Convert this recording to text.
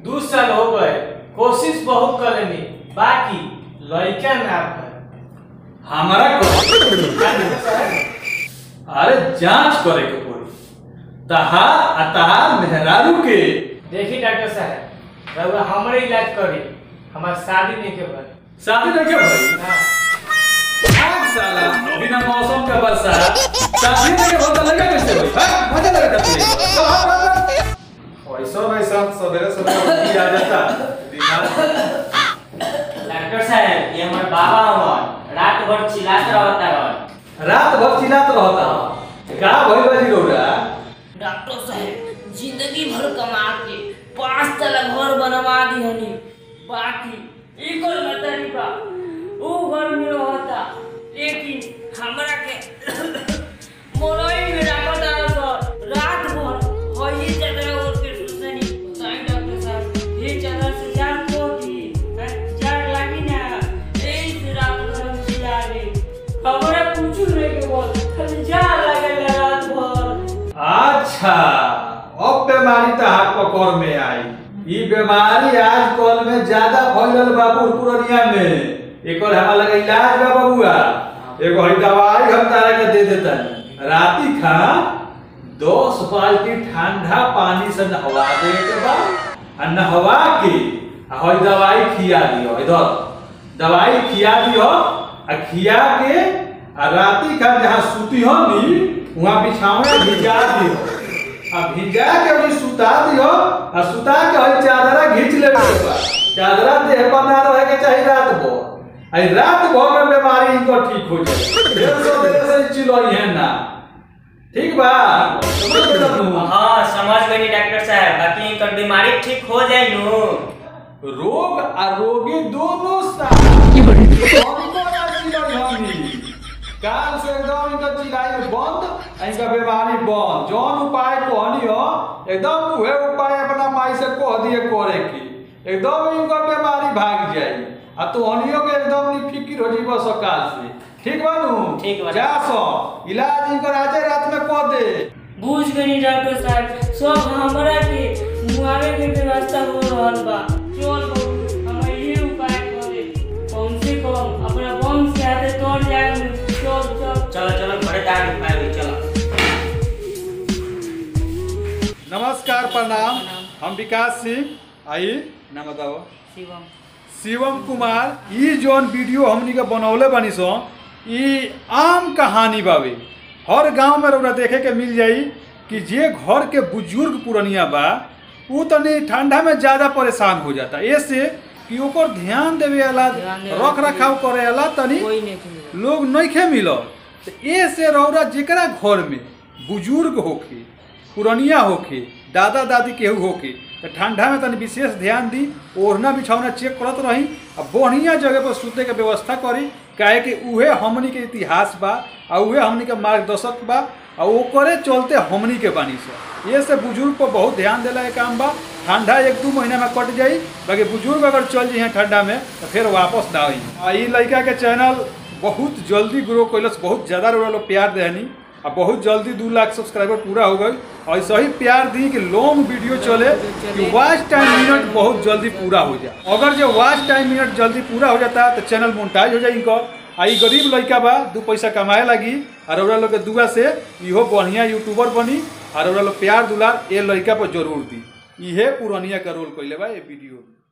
दू साल हो गए कोशिश बहुत करेनी बाकी लड़का ना भर हमारा को अरे जांच करे के पड़ी तहार आ तहार मेहरारू के देखी डॉक्टर साहब रउआ हमरे इलाज करी हमार शादी नहीं के भर शादी नहीं के भाई हाँ। आग साला बिना मौसम का बरसात शादी नहीं के होता लगा कैसे भाई हाँ मजा लगा करते ऐसा वैसा सवेरे सवेरे उठी आ जाता दिमाग डॉक्टर साहब ये हमारे बाबा हवन रात भर चिल्लात रहता रहन रात भर चिल्लात रहता का भइल बाजी रौरा डॉक्टर साहब जिंदगी भर कमा के पांच तला घर बनवा दी हनी बाकी एक और मतरी बा वो घर में रहता लेकिन हमरा के मोरई में राखत सर रात भर होई चादर ओढ़ के सुसनी बताई डॉक्टर साहब ये चादर से जान को दी हैं? जान लागी ना यही से रात भर हम चिल्ला रहे हमरा कुछ नहीं के बोल खाली जान लगे रात भर अच्छा अब बीमारी तो हाथ पकड़ में आई ई बीमारी आज कल में ज्यादा फैलल बा पुरपुरनिया में एकर हमारा लगा इलाज बा बबुआ एगो हई दवाई हम तारा के दे देता राती खा दस बाल्टी ठंडा पानी से नहवा दे के बा आ नहवा के आ हई दवाई खिया दियो इधर दवाई खिया दियो आ खिया के आ राती खा जहाँ सुती हो नी वहाँ बिछावे भिजा दियो आ भिजा के भी सुता दियो आ सुता के हई चादरा घींच लेबे के बा चादरा देह पर ना रहे के चाहिए रात भर आई रात भर में बीमारी इनको ठीक हो जाए ढेर सौ देर से चिलोई है ना ठीक बा समझ गए तुम हाँ समझ गई डॉक्टर साहब बाकी इनकर बीमारी ठीक हो जाए नु रोग आ रोगी दोनों साथ हमको ना चिल्लाई हमनी काल से एकदम इनका चिल्लाई बंद आ इनका बीमारी बंद जौन उपाय कहनी हो एकदम उहे उपाय अपना माई से कह दिए करे की एकदम इनकर बीमारी भाग जाई आ तो हनियो के एकदम नि फिकिर हो जीव सकाल से ठीक बानू ठीक बा। जा सो इलाज इनकर आजे रात में कह दे बुझ गई डॉक्टर साहब सब हमरा के मुआवे के व्यवस्था हो रहल बा चल बबू हम ये उपाय करे कम से कम अपना वंश के हाथे तोड़ जाए चल चल चलो चलो घरे दाग उपाय हुई चलो नमस्कार प्रणाम हम विकास सिंह आई नाम बताओ शिवम शिवम कुमार ई जौन वीडियो हमनी के बनौले बानी सो ई आम कहानी बावे हर गांव में रउरा देखे के मिल जाई कि जे घर के बुजुर्ग पुरनिया बा उ तनी ठंडा में ज्यादा परेशान हो जाता ऐसे कि ओकर ध्यान देवे वाला ध्यान देवे रख रखाव करे वाला तनी कोई नहीं मिले लोग नइखे मिलल तो ए से रौरा जेकरा घर में बुजुर्ग होखे पुरनिया होखे दादा दादी केहू होखे तो ठंडा में तनी विशेष ध्यान दी ओढ़ना बिछौना चेक करत रही आ बढ़िया जगह पर सुते के व्यवस्था करी काहे कि उहे हमनी के इतिहास बा आ उहे हमनी के मार्गदर्शक बा आ ओकरे चलते हमनी के बानी से ये से बुजुर्ग पर बहुत ध्यान देला के काम बा ठंडा एक दू महीना में कट जाई बाकी बुजुर्ग अगर चल जाइए ठंडा में तो फिर वापस ना आई आ ई लड़का के चैनल बहुत जल्दी ग्रो कैलस बहुत ज़्यादा रोड़ा लोग प्यार देहनी आ बहुत जल्दी दू लाख सब्सक्राइबर पूरा हो गई और ऐसा ही प्यार दी कि लॉन्ग वीडियो चले कि वॉच टाइम मिनट बहुत जल्दी पूरा हो जाए अगर जो वॉच टाइम मिनट जल्दी पूरा हो जाता तो चैनल मोनिटाइज हो जाए इनकर आ ई गरीब लड़का बा दू पैसा कमाए लगी और रउरा लोग के दुआ से इहो बढ़िया यूट्यूबर बनी और रउरा लोग प्यार दुलार ए लड़का पर जरूर दी इहे पुरनिया का रोल कैले बा ये वीडियो में